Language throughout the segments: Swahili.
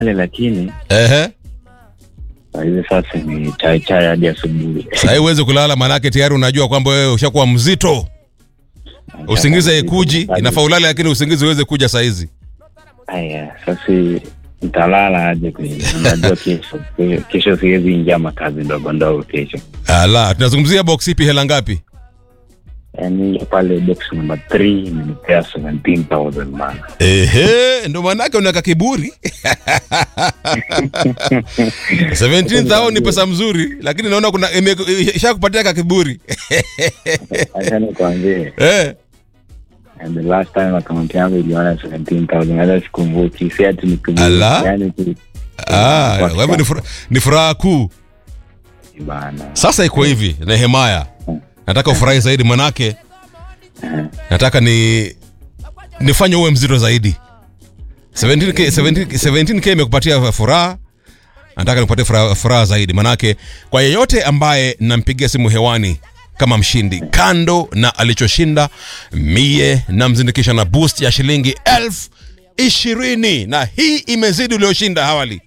lakini Ehe. saa hizi sasa ni chai chai hadi asubuhi. Sasa huwezi kulala manake tayari unajua kwamba wewe ushakuwa mzito. Usingizi haikuji, inafaa ulale lakini usingizi uweze kuja saa hizi. Haya, sasa nitalala aje kweli? Unajua kesho kesho siwezi ingia makazi ndogo ndogo kesho. Ala, tunazungumzia box ipi hela ngapi? Yaani pale box number 3 imenipea 17,000 bana. Ehe, ndo manake unaka kiburi. 17,000 ni pesa mzuri, lakini naona kuna ime- ishakupatia ka kiburi. Acha nikwambie, Eh. and the last time account yangu iliona 17,000 hata sikumbuki, si ati nikumbuki. Ala. Yaani tu Ah, kwa hivyo ni fura- ni furaha kuu. bana. Sasa iko hivi, Nehemaya, nataka ufurahi zaidi manake nataka ni nifanye uwe mzito zaidi. 17k 17, 17k imekupatia furaha, nataka nikupatie furaha, furaha zaidi manake kwa yeyote ambaye nampigia simu hewani kama mshindi, kando na alichoshinda, mie namzindikisha na boost ya shilingi elfu ishirini na hii imezidi ulioshinda awali.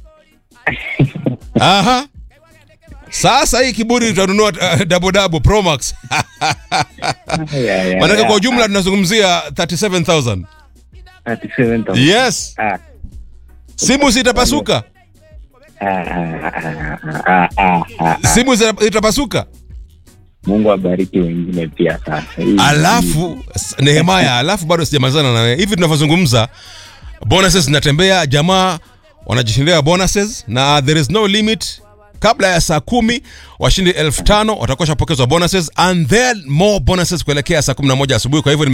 Aha. Sasa hii kiburi tutanunua uh, double double Pro Max. Ya, ya, Manake ya. kwa ujumla tunazungumzia 37000. 37,000. Yes. Ah, Simu zitapasuka. ah, ah, ah, ah, ah, ah. Simu zita- zitapasuka. Mungu abariki wengine pia sasa. Hii- Alafu s- Nehemaya, alafu bado sijamalizana na wewe. Hivi tunavyozungumza bonuses zinatembea, jamaa wanajishindia bonuses na there is no limit. Kabla ya saa kumi washindi elfu tano watakuwa shapokezwa bonuses and then more bonuses kuelekea saa kumi na moja asubuhi. Kwa hivyo